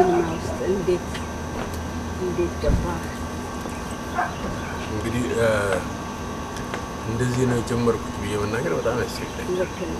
ሲኒማ ውስጥ እንዴት እንዴት ገባ? እንግዲህ እ፣ እንደዚህ ነው የጀመርኩት ብዬ መናገር በጣም ያስቸግራል። ልክ ነው።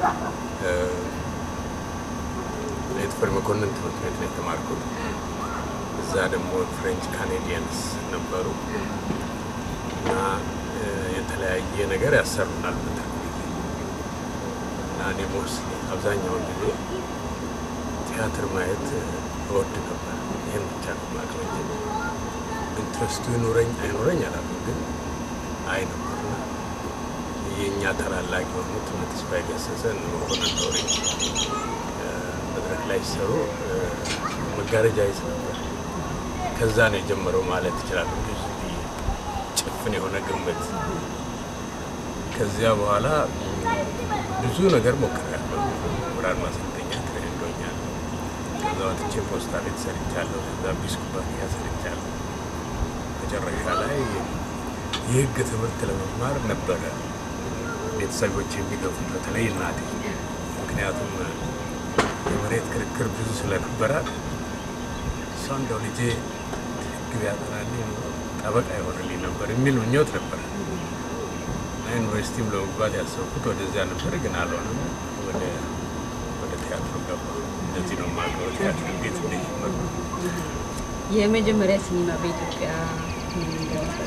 የተፈሪ መኮንን ትምህርት ቤት ነው የተማርኩት። እዛ ደግሞ ፍሬንች ካኔዲያንስ ነበሩ እና እ፣ የተለያየ ነገር ያሰሩናል በትርፍ ጊዜ እና እኔ ሞስሊ አብዛኛውን ጊዜ ቲያትር ማየት እ፣ እወድ ነበር። ይህን ብቻ ነው የማውቀው እንጂ ኢንትረስቱ ይኑረኝ አይኑረኝ አላውቅም፣ ግን አይ ነበርና የእኛ ታላላቅ የሆኑት እነ ተስፋዬ ገሰሰ እነ መኮንን ዶሬ እ፣ መድረክ ላይ ሲሰሩ እ፣ መጋረጃ ይዝ ነበር። ከዛ ነው የጀመረው ማለት ይችላል። እንጂ ዝም ብዬ ጭፍን የሆነ ግምት። ከዚያ በኋላ ም፣ ብዙ ነገር ሞክሬያለሁ። ብርሃን ማሰልጠኛ ትሬንዶኛለሁ። ከዛ ወጥቼ ፖስታ ቤት ሰርቻለሁ። ከዛ ቢስ ኩባንያ ሰርቻለሁ። መጨረሻ ላይ የህግ ትምህርት ለመማር ነበረ ቤተሰቦች የሚገፉት፣ በተለይ እናቴ። ምክንያቱም የመሬት ክርክር ብዙ ስለነበራት እሷ እንደው ልጄ ህግ ቢያጠናልኝ ኖሮ ጠበቃ ይሆንልኝ ነበር የሚል ምኞት ነበር። እና ዩኒቨርሲቲም ለመግባት ያሰብኩት ወደዚያ ነበር፣ ግን አልሆነም። ወደ ወደ ቲያትሩ ገባ። እንደዚህ ነው የማውቀው ቲያትር እንዴት እንደጀመርኩ። የመጀመሪያ ሲኒማ በኢትዮጵያ ምን እንደነበረ?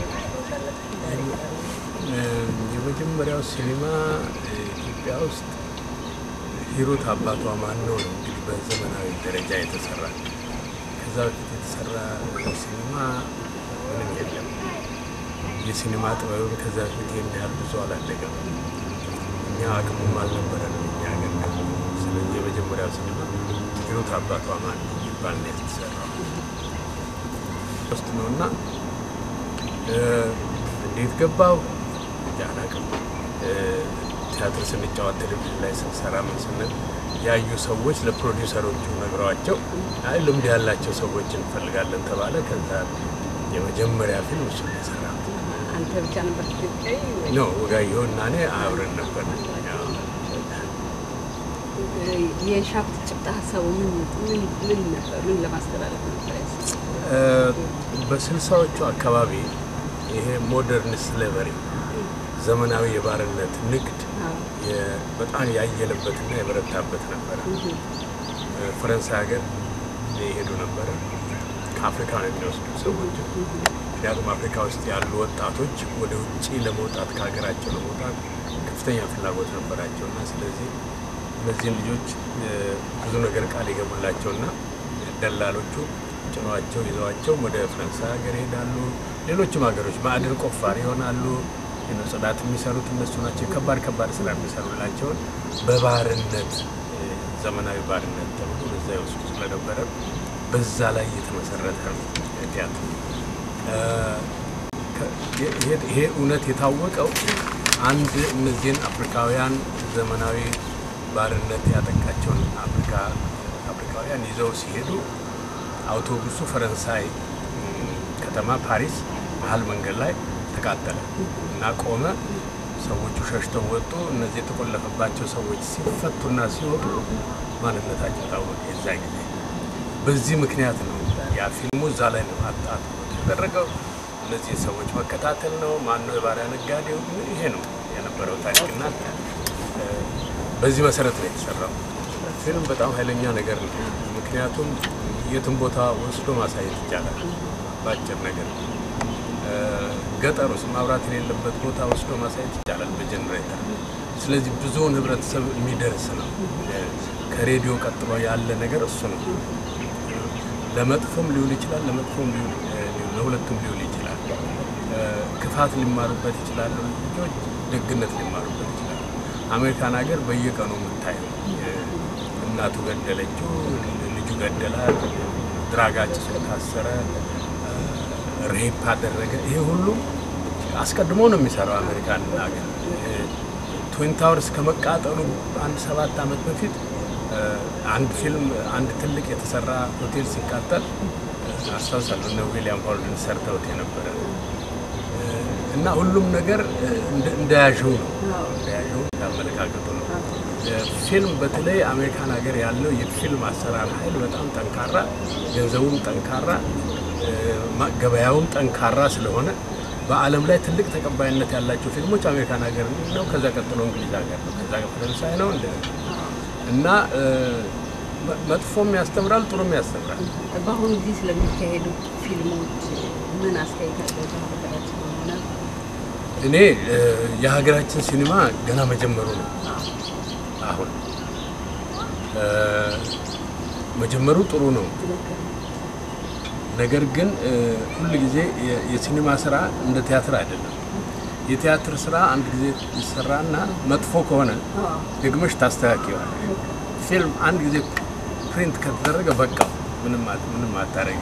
የመጀመሪያው ሲኒማ ኢትዮጵያ ውስጥ ሂሩት አባቷ ማን ነው ነው እንግዲህ በዘመናዊ ደረጃ የተሰራ። ከዛ በፊት የተሰራ ሲኒማ ምንም የለም። የሲኒማ ጥበብም ከዛ በፊት ይህን ያህል ብዙ አላደገም። እኛ አቅሙም አልነበረንም እኛ ሀገር። ስለዚህ የመጀመሪያው ሲኒማ ሂሩት አባቷ ማን ነው የሚባል ነው የተሰራው ውስጥ ነው እና እ፣ እንዴት ገባው አላውቅም። እ፣ ቲያትር ስንጫወት ቴሌቪዥን ላይ ስንሰራ ምን ስንል ያዩ ሰዎች ለፕሮዲውሰሮቹ ነግረዋቸው አይ ልምድ ያላቸው ሰዎች እንፈልጋለን ተባለ። ከዛ የመጀመሪያ ፊልም እሱ የሰራ አንተ ብቻ ነበር ኢትዮጵያዊ ወይ? ነው። ወጋየሁ እና እኔ አብረን ነበር። ያው የሻፍት ጭብጥ ሀሳቡ ምን ምን ምን ነበር? ምን ለማስተላለፍ ነበር ያሰብከው? እ፣ በስልሳዎቹ አካባቢ ይሄ ሞደርን ስሌቨሪ ዘመናዊ የባርነት ንግድ አዎ። የ- በጣም ያየለበትና የበረታበት ነበረ። ፈረንሳይ ሀገር የሄዱ ነበረ ከአፍሪካ ነው የሚወስዱ ሰዎች። ምክንያቱም አፍሪካ ውስጥ ያሉ ወጣቶች ወደ ውጭ ለመውጣት ከሀገራቸው ለመውጣት ከፍተኛ ፍላጎት ነበራቸው እና ስለዚህ እነዚህን ልጆች እ፣ ብዙ ነገር ቃል የገቡላቸውና ደላሎቹ ጭኗቸው ይዘዋቸው ወደ ፈረንሳይ ሀገር ይሄዳሉ። ሌሎችም ሀገሮች ማዕድን ቆፋሪ ይሆናሉ። የነው ጽዳት የሚሰሩት እነሱ ናቸው። ከባድ ከባድ ስራ የሚሰሩላቸውን በባርነት እ፣ ዘመናዊ ባርነት ተብሎ በዛ ይወስዱ ስለነበረ በዛ ላይ የተመሰረተ ነው ቲያትር። እ፣ ከ- ይሄ- ይሄ እውነት የታወቀው አንድ እነዚህን አፍሪካውያን ዘመናዊ ባርነት ያጠቃቸውን አፍሪካ አፍሪካውያን ይዘው ሲሄዱ አውቶቡሱ ፈረንሳይ ም፣ ከተማ ፓሪስ መሀል መንገድ ላይ ተቃጠለ እና ቆመ። ሰዎቹ ሸሽተው ወጡ። እነዚህ የተቆለፈባቸው ሰዎች ሲፈቱና ሲወጡ ማንነታቸው ታወቀ። የዛ ጊዜ በዚህ ምክንያት ነው ያ ፊልሙ እዛ ላይ ነው አጣት የተደረገው። እነዚህ ሰዎች መከታተል ነው። ማነው የባሪያ ነጋዴው? ይሄ ነው የነበረው ታሪክና እ፣ በዚህ መሰረት ነው የተሰራው ፊልም። በጣም ኃይለኛ ነገር ነው። ምክንያቱም የትም ቦታ ወስዶ ማሳየት ይቻላል በአጭር ነገር እ፣ ገጠር ውስጥ ማብራት የሌለበት ቦታ ወስዶ ማሳየት ይቻላል በጀኔሬተር። ስለዚህ ብዙውን ህብረተሰብ የሚደርስ ነው። እ፣ ከሬዲዮ ቀጥሎ ያለ ነገር እሱ ነው። ለመጥፎም ሊውል ይችላል፣ ለመጥፎም ሊውል እ፣ ለሁለቱም ሊውል ይችላል። እ፣ ክፋት ሊማሩበት ይችላሉ ልጆች፣ ደግነት ሊማሩበት ይችላሉ። አሜሪካን ሀገር በየቀኑ የምታየው እ፣ እናቱ ገደለችው፣ ልጁ ገደላት፣ ድራጋጭ ሰው ታሰረ፣ ሬፕ አደረገ። ይሄ ሁሉ አስቀድሞ ነው የሚሰራው አሜሪካን ሀገር። ትዊን ታወርስ ከመቃጠሉ አንድ ሰባት ዓመት በፊት እ፣ አንድ ፊልም አንድ ትልቅ የተሰራ ሆቴል ሲቃጠል እ፣ አስታውሳለሁ እነ ዊሊያም ሆልደን ሰርተውት የነበረ እ፣ እና ሁሉም ነገር እ፣ እንደ- እንደያዥው ነው እንደያዥው ያመለካከቱ ነው። ፊልም በተለይ አሜሪካን ሀገር ያለው የፊልም አሰራር ኃይል በጣም ጠንካራ፣ ገንዘቡም ጠንካራ፣ ገበያውም ጠንካራ ስለሆነ በዓለም ላይ ትልቅ ተቀባይነት ያላቸው ፊልሞች አሜሪካን ሀገር ነው። ከዛ ቀጥሎ እንግሊዝ ሀገር ነው። ከዛ ፈረንሳይ ነው እንደ እና መጥፎም ያስተምራል፣ ጥሩም ያስተምራል። በአሁኑ ጊዜ ስለሚካሄዱ ፊልሞች ምን አስተያየት አለ? በሀገራችን ሆነ እኔ የሀገራችን ሲኒማ ገና መጀመሩ ነው። አሁን መጀመሩ ጥሩ ነው። ነገር ግን ሁል ጊዜ የሲኒማ ስራ እንደ ቲያትር አይደለም። የቲያትር ስራ አንድ ጊዜ ይሰራና መጥፎ ከሆነ ደግመሽ ታስተካክዋል። ፊልም አንድ ጊዜ ፕሪንት ከተደረገ በቃ ምንም ምንም አታረጊ።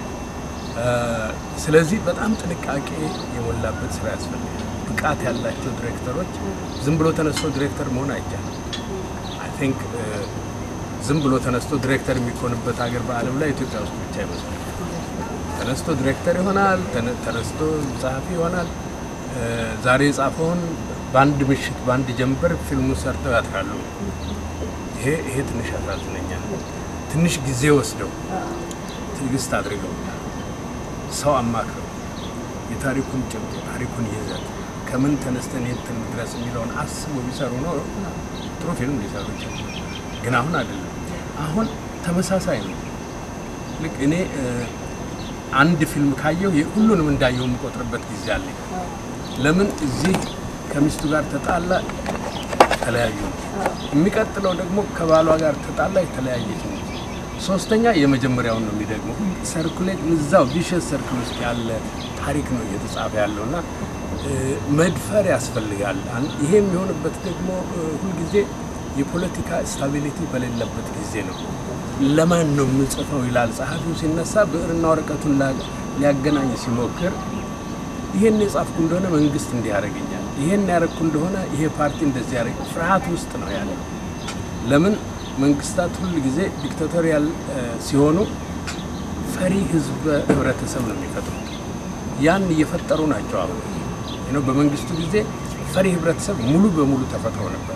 ስለዚህ በጣም ጥንቃቄ የሞላበት ስራ ያስፈልጋል። ብቃት ያላቸው ዲሬክተሮች ዝም ብሎ ተነስቶ ዲሬክተር መሆን አይቻልም። አይ ቲንክ ዝም ብሎ ተነስቶ ዲሬክተር የሚኮንበት ሀገር በዓለም ላይ ኢትዮጵያ ውስጥ ብቻ ይመስላል። ተነስቶ ዲሬክተር ይሆናል፣ ተነስቶ ጸሐፊ ይሆናል። ዛሬ የጻፈውን በአንድ ምሽት በአንድ ጀንበር ፊልሙ ሰርተው ያትራሉ። ይሄ ይሄ ትንሽ ያሳዝነኛል። ትንሽ ጊዜ ወስደው ትዕግስት አድርገው ሰው አማክረው የታሪኩን ጭብጥ የታሪኩን ይዘት ከምን ተነስተን የት ድረስ የሚለውን አስቦ ቢሰሩ ኖሮ ጥሩ ፊልም ሊሰሩ ይችላል። ግን አሁን አይደለም። አሁን ተመሳሳይ ነው። ልክ እኔ አንድ ፊልም ካየው ሁሉንም እንዳየው የምቆጥርበት ጊዜ አለኝ። ለምን እዚህ ከሚስቱ ጋር ተጣላ፣ ተለያዩ። የሚቀጥለው ደግሞ ከባሏ ጋር ተጣላ፣ የተለያየች ነው። ሶስተኛ የመጀመሪያውን ነው የሚደግመው። ሰርኩሌት እዛው ቪሸስ ሰርክል ውስጥ ያለ ታሪክ ነው እየተጻፈ ያለው እና መድፈር ያስፈልጋል። ይሄ የሚሆንበት ደግሞ ሁልጊዜ የፖለቲካ ስታቢሊቲ በሌለበት ጊዜ ነው። ለማን ነው የምጽፈው ይላል ጸሐፊው ሲነሳ ብዕርና ወረቀቱን ሊያገናኝ ሲሞክር ይሄን የጻፍኩ እንደሆነ መንግስት እንዲህ ያደርገኛል፣ ይሄን ያደረግኩ እንደሆነ ይሄ ፓርቲ እንደዚህ ያደርግ ፍርሃት ውስጥ ነው ያለ። ለምን መንግስታት ሁል ጊዜ ዲክታቶሪያል ሲሆኑ ፈሪ ህዝብ ህብረተሰብ ነው የሚፈጥሩት። ያን እየፈጠሩ ናቸው። አሁን ነው በመንግስቱ ጊዜ ፈሪ ህብረተሰብ ሙሉ በሙሉ ተፈጥሮ ነበር።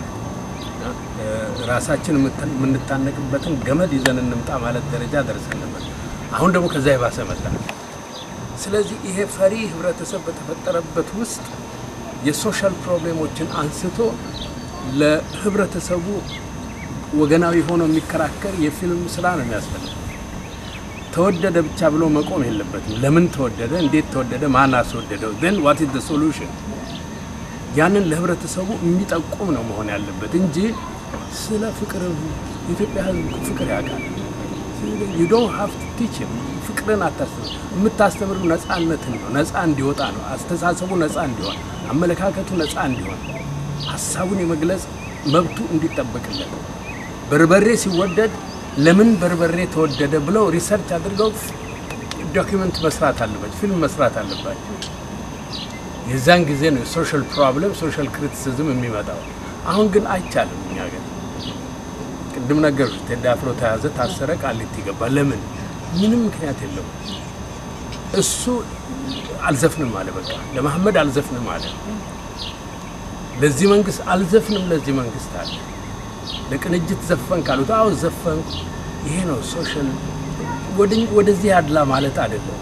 ራሳችን የምንታነቅበትን ገመድ ይዘን እንምጣ ማለት ደረጃ ደርሰን ነበር። አሁን ደግሞ ከዛ የባሰ መጣ። ስለዚህ ይሄ ፈሪ ህብረተሰብ በተፈጠረበት ውስጥ የሶሻል ፕሮብሌሞችን አንስቶ ለህብረተሰቡ ወገናዊ ሆኖ የሚከራከር የፊልም ስራ ነው የሚያስፈልግ። ተወደደ ብቻ ብሎ መቆም የለበትም። ለምን ተወደደ፣ እንዴት ተወደደ፣ ማን አስወደደው፣ ን ዋት ኢዝ ሶሉሽን ያንን ለህብረተሰቡ የሚጠቁም ነው መሆን ያለበት እንጂ ስለ ፍቅር የኢትዮጵያ ህዝብ ፍቅር ያውቃል። ዩ ዶንት ሃቭ ቱ ቲች ፍቅርን አታስተምር። የምታስተምር ነፃነትን ነው። ነፃ እንዲወጣ ነው። አስተሳሰቡ ነፃ እንዲሆን፣ አመለካከቱ ነፃ እንዲሆን፣ ሀሳቡን የመግለጽ መብቱ እንዲጠበቅለት በርበሬ ሲወደድ ለምን በርበሬ ተወደደ ብለው ሪሰርች አድርገው ዶኪመንት መስራት አለባቸው፣ ፊልም መስራት አለባቸው። የዛን ጊዜ ነው የሶሻል ፕሮብለም ሶሻል ክሪቲሲዝም የሚመጣው። አሁን ግን አይቻልም። እኛ ግን ቅድም ነገር ቴዲ አፍሮ ተያዘ፣ ታሰረ፣ ቃሊቲ ገባ። ለምን? ምንም ምክንያት የለውም። እሱ አልዘፍንም አለ። በቃ ለመሐመድ አልዘፍንም አለ። ለዚህ መንግስት አልዘፍንም ለዚህ መንግስት አለ። ለቅንጅት ዘፈን ካሉት አዎ ዘፈንኩ። ይሄ ነው ሶሻል። ወደዚህ ያድላ ማለት አይደለም።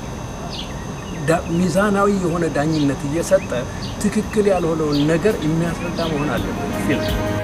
ሚዛናዊ የሆነ ዳኝነት እየሰጠ ትክክል ያልሆነውን ነገር የሚያስረዳ መሆን አለበት ፊልም